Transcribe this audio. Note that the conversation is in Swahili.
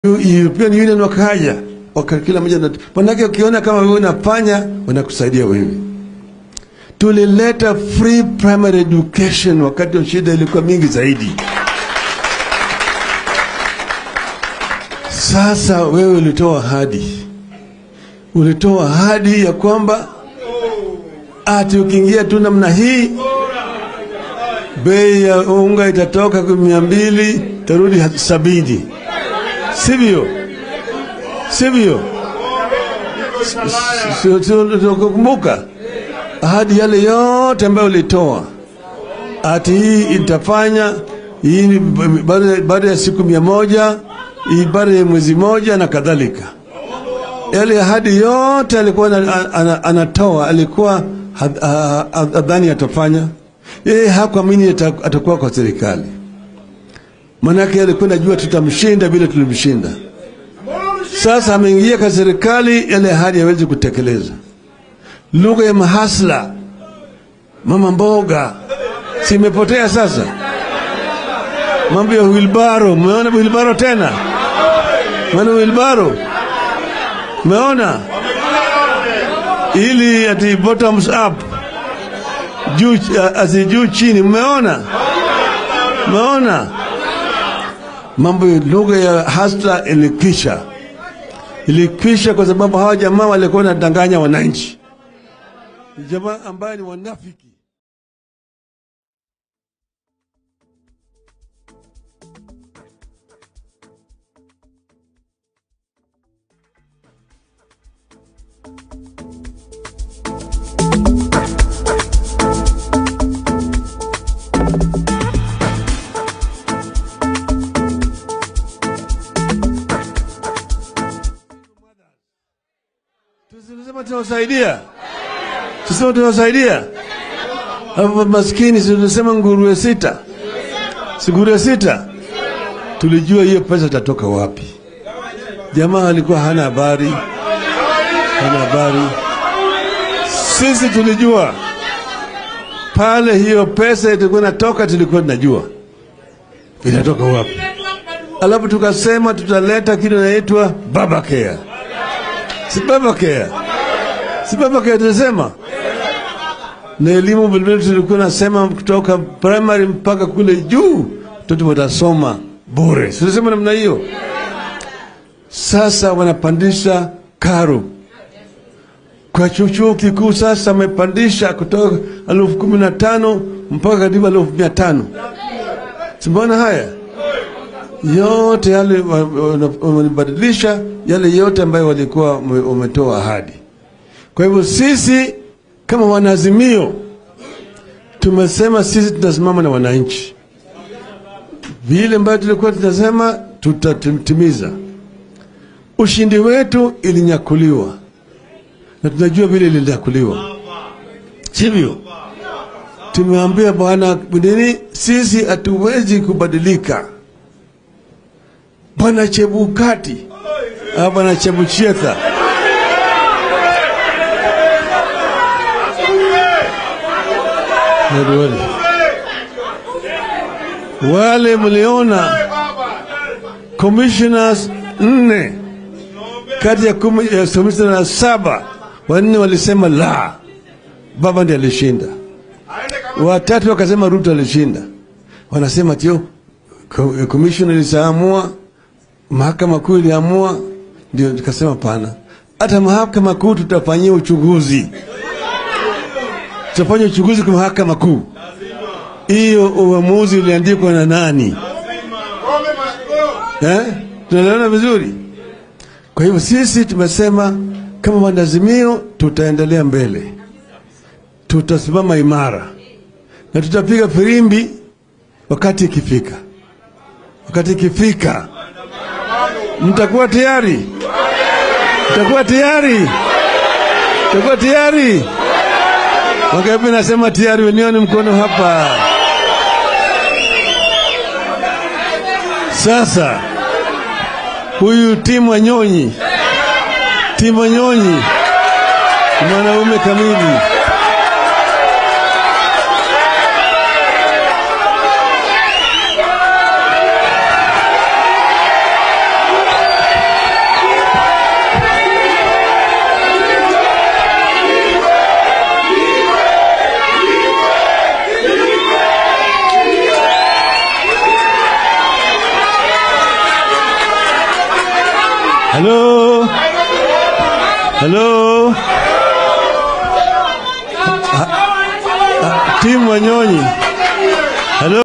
European Union wakaja waka kila mmoja na- manake ukiona kama wewe unafanya wanakusaidia wewe. Tulileta free primary education wakati wa shida ilikuwa mingi zaidi. Sasa wewe ulitoa ahadi, ulitoa ahadi ya kwamba ati ukiingia tu namna hii bei ya unga itatoka kwa mia mbili tarudi ha- sabini, sivyo? Sivyo? Kumbuka ahadi yale yote ambayo ulitoa, ati hii itafanya hii ni baada- baada ya siku mia moja hii baada ya mwezi moja na kadhalika. Yale ahadi yote alikuwa ana- ana- anatoa, alikuwa had- ha- ha- hadhani atafanya. Yeye hakuamini ata- atakuwa kwa serikali, manake alikuwa najua tutamshinda vile tulimshinda. Sasa ameingia kwa serikali, yale ahadi hawezi kutekeleza. Lugha ya mahasla, mama mboga, si imepotea sasa. Mambo ya wilbaro, umeona wilbaro tena? Umeona wilbaro? Umeona ili ati bottoms up juu asi juu chini, mmeona? Mmeona mambo ya lugha ya hasla ilikwisha, ilikwisha kwa sababu hawa jamaa walikuwa wanadanganya wananchi, jamaa ambaye ni wanafiki. Tusema tunawasaidia, tusema tunawasaidia hapo maskini, si tunasema nguruwe sita, si nguruwe sita. Tulijua hiyo pesa itatoka wapi. Jamaa alikuwa hana habari, hana habari. Sisi tulijua pale hiyo pesa itakuwa inatoka, tulikuwa tunajua inatoka wapi. Alafu tukasema tutaleta kitu inaitwa baba care si baba care, si baba care tulisema. Na elimu vilevile tulikuwa nasema kutoka primary mpaka kule juu watoto watasoma bure, si tulisema namna hiyo. Sasa wanapandisha karo kwa chuo chuo kikuu, sasa wamepandisha kutoka elfu kumi na tano mpaka karibu elfu mia tano. Simbona haya yote yale wa- wa- wamebadilisha yale yote ambayo walikuwa wame- wametoa ahadi. Kwa hivyo sisi kama wanaazimio tumesema sisi tunasimama na wananchi, vile ambayo tulikuwa tunasema tutatimiza. Ushindi wetu ilinyakuliwa na tunajua vile ilinyakuliwa, sivyo? Tumeambia bwana nini, sisi hatuwezi kubadilika. Bwana Chebukati ah, bwana Chebuchetha Wale. wale mliona commissioners nne kati ya kumi ya commissioners saba wanne walisema la, baba ndiye alishinda, watatu wakasema Ruto alishinda. Wanasema tio commission ilisaamua mahakama kuu iliamua, ndio tukasema pana, hata mahakama kuu tutafanyia uchunguzi, tutafanya uchunguzi kwa mahakama kuu. Hiyo uamuzi uliandikwa na nani? Eh? Tunaelewana vizuri? Kwa hivyo sisi tumesema kama wanazimio, tutaendelea mbele, tutasimama imara na tutapiga firimbi wakati ikifika. Wakati ikifika, mtakuwa tayari? Mtakuwa tayari? Mtakuwa tayari? Wangapi nasema tayari? Wenioni mkono hapa. Sasa huyu Timu Wanyonyi, Timu Wanyonyi ni mwanaume kamili. Halo, halo, timu Wanyonyi. Halo.